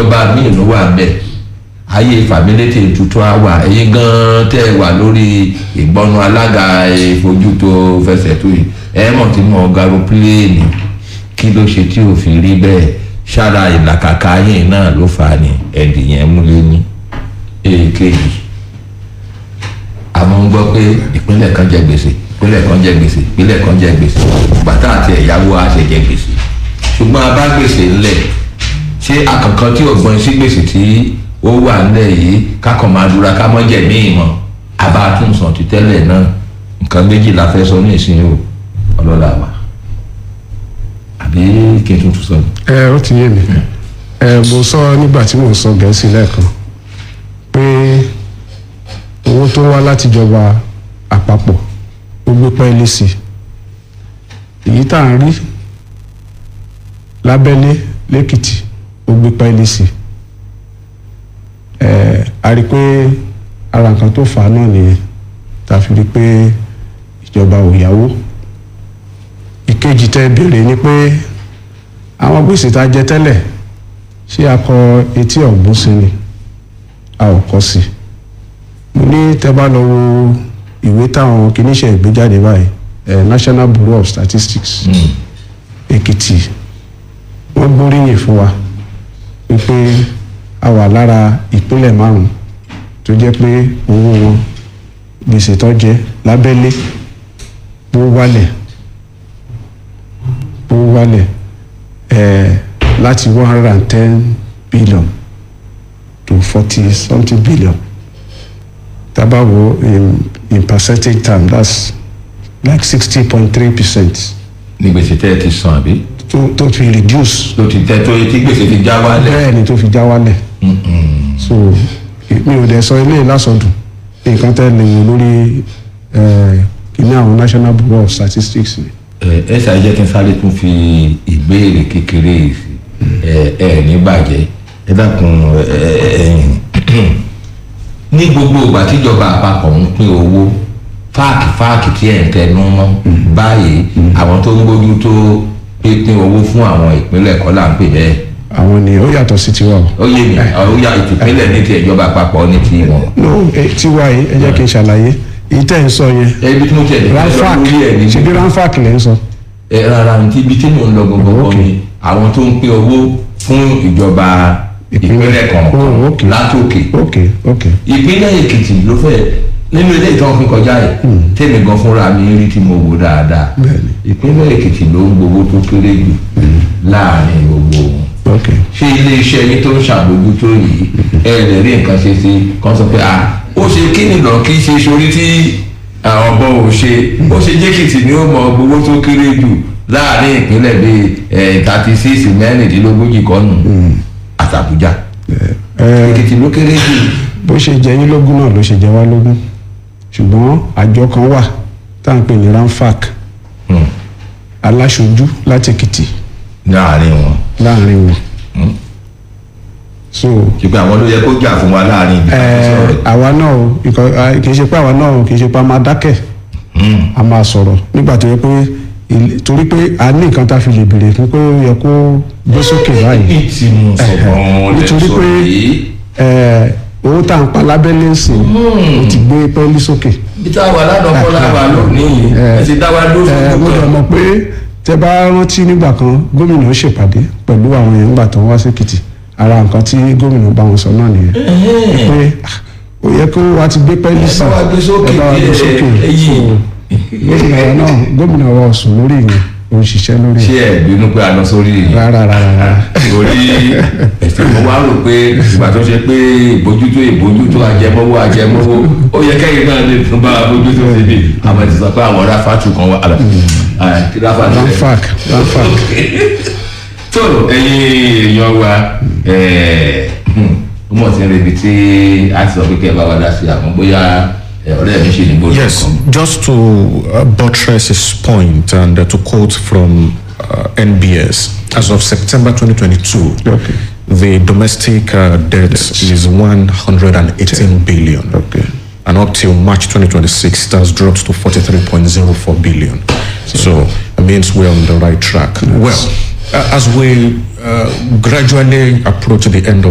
ìjọba míì ló wà bẹ́ẹ̀ ayé fàmílétè tuntun á wà ẹ̀yin gan-an tẹ́ ẹ wà lórí ìgbọ́nu alága ìfojútó fẹsẹ̀ tó yìí ẹ mọ̀ tí mo garo pílẹ́ẹ̀nì kí ló ṣe tí ò fi rí bẹ́ẹ̀ ṣára ìlàkàkà yìí náà ló fà á ní ẹ̀dì yẹn múlẹ̀ ní èkejì àmọ́ ń gbọ́ pé ìpínlẹ̀ kan jẹ gbèsè ìpínlẹ̀ kan jẹ gbèsè ìpínlẹ̀ kan jẹ gbèsè bàtà àti ẹ̀yáwó á ṣe jẹ gbèsè ṣùgbọ́n abá gbèsè ńlẹ̀ ṣé àkànkan tí ò gbọ́n sí gbèsè tí ó wà ńlẹ̀ yìí kákan máa dúra ká mọ́ jẹ̀ ní ìmọ̀ abá tún sàn ti tẹ́lẹ̀ náà nǹkan méjì la fẹ́ sọ ní ìsinyìí o ọlọ́lá wa àbí kí n tún tún sọ ni. ẹ ó ti yé mi ẹ mo sọ nígbà tí mo sọ gẹ̀ẹ́sì lẹ́ẹ̀kan pé owó tó wá látìjọba àpapọ̀ ó gbé pẹ́ẹ́lí sí i èyí tá à ń rí lábẹ́lé lẹ́kìtì ó gbé pẹ́ẹ́lí sí i ẹ a rí i pé ara nǹkan tó fà á náà nìyẹn tá a fi rí i pé ìjọba ò yáwó ìkejì tẹ́ béèrè ni pé àwọn gbèsè tá a jẹ tẹ́lẹ̀ ṣé a kọ etí ọ̀gbun sí ni a ò kọ sí mo ní tẹ́ bá lọ wo ìwé táwọn kìíníṣẹ́ ìgbéjáde báyìí eh, National Bureau of Statistics Èkìtì wọ́n gbóríyìn fún wa wípé a wà lára ìpínlẹ̀ márùn tó jẹ́ pé owó wọn gbèsè tó jẹ lábẹ́lé ó wálẹ̀ ó wálẹ̀ eh, láti one hundred and ten billion to forty something billion tabawo in in percentage term that's like sixty point three percent ní gbèsè tẹ́ ẹ ti san àbí tó tó fi reduce tó ti tẹ́ tó tí gbèsè ti já wálẹ̀. bẹ́ẹ̀ ni tó fi já wálẹ̀ so mi ò dẹ̀ sọ eléyìí lásọdùn nǹkan tẹ́ lè wò lórí eh, kìíní àwọn National Bureau of Statistics ni. ẹ ẹ ṣáà jẹ́ kí n sáré tún fi ìbéèrè kékeré yìí sí ẹ ẹ ní bàjẹ́ ẹ dákun ẹ ẹ ẹyìn ní gbogbo ìgbà tíjọba àpapọ̀ ń pín owó fáàkì fáàkì tí ẹ̀ ń tẹnu mọ́ báyìí àwọn tó ń bójú tó pínpín owó fún àwọn ìpínlẹ̀ kọ́ là ń pè bẹ́ẹ̀ àwọn ni ó yàtọ̀ sí tiwa o. ó yé mi ó yà ìpínlẹ̀ ní ti ìjọba àpapọ̀ ní ti wọn. no eh, tiwa yìí ẹ jẹ́ kí n ṣàlàyé èyí tẹ́ ń sọ yẹn ẹbí tí mo tẹ̀lé ranfac lórí ẹ̀ ní ṣebí ranfac lẹ́ ń sọ. ẹ rárá ní ibi tí mò ń lọ gbogbo kan ni àwọn tó ń pín owó fún ìjọba ìpínlẹ̀ Oh, kọ̀ọ̀kan okay. látòkè ok ok ìpínlẹ̀ èkìtì ló fẹ́ nínú ilé ìtàn fún kọjá yìí tèmi gan fúnra mi rí tí mo wò dáadáa Bẹ́ẹ̀ni. ìpínlẹ̀ èkìtì ló ń gbowó tó kéré jù láàrin gbogbo wọn ok ṣé iléeṣẹ́ yín tó ń ṣàbójútó yìí ẹ lè rí nǹkan ṣe sí kan sọ pé à ó ṣe kí nìlọ kí ṣe sórí tí ọ̀bọ ò ṣe ó ṣe jẹ́kìtì ni ó mọ gbowó tó kéré jù láàrin ìpínlẹ̀ bíi thirty six mẹ́rìndínlógójì kọ́nù àtàbújá ẹ èkìtì ló kéré jù bó ṣe jẹ yín lógún náà ló ṣe jẹ wá lógún ṣùgbọ́n àjọ kan wà tá à ń pè ní ranfac Hmm. aláṣojú láti èkìtì láàrin wọn láàrin wọn so ṣùgbọ́n àwọn ló yẹ kó jà fún wa láàrin ibi ẹ tó sọ̀rọ̀ àwa náà o ìkọ- à, kì í ṣe pé àwa náà o kì í ṣe pé a máa dákẹ́ a máa sọ̀rọ̀ nígbà tó yẹ pé ilé- torí pé a ní nǹkan tá a fi lè béèrè fún pé ó yẹ kó gbé sókè báyìí ibi tí mo sọ̀rọ̀ nítorí pé ẹ, owó tá à ń pa lábẹ́lé ń sìn ó ti gbé pẹ́ẹ́lí sókè. bí táwa ládọ́kọ́ láwa lónìí ẹ ti dá wa ẹ lóṣù mo dẹ̀ mọ̀ pé tẹ bá rántí nígbà kan gómìnà ṣèpàdé pẹ̀lú àwọn èèyàn nígbà tó ń wá sékìtì ara nǹkan tí gómìnà bá wọn sọ náà nìyẹn pé ah, ó yẹ kó wa ti gbé pẹ́ẹ́lí sí bá wa gbé sókè ẹ bá wa gbé díẹ̀, sókè ẹ̀yìn. So, gómìnà wa náà gómìnà wa ò sùn lórí ìyẹn ò ń ṣiṣẹ́ lórí ṣé ìyẹn ẹ bínú pé a lọ sórí yìí rárá rárá rárá torí ẹsẹ̀ mo wá rò pé ìgbà tó ṣe pé ìbójútó ìbójútó ajẹmọ́wọ́ ajẹmọ́wọ́ ó yẹ kẹ́yìn náà lè tún bá a bójútó síbi àmọ́ ti sọ pé àwọn ráfàtù kan wà àlọ́ ráfàtù rẹ̀ ranfac ranfac tó ẹ̀yin èèyàn wa ó mọ̀ sí ibi tí a ti sọ pé kẹ́ ẹ bá wa dá sí àmọ́ bóyá ẹ, ọ̀rẹ́ mi ṣe ní gbọ́dọ̀ Yes, just to uh, buttress his point and uh, to quote from uh, NBS, as of September 2022, Okay. the domestic uh, debt is 118 billion. Okay. And up till March 2026, it has dropped to 43.04 billion. So it means we're on the right track. Well, uh, as we uh, gradually approach the end of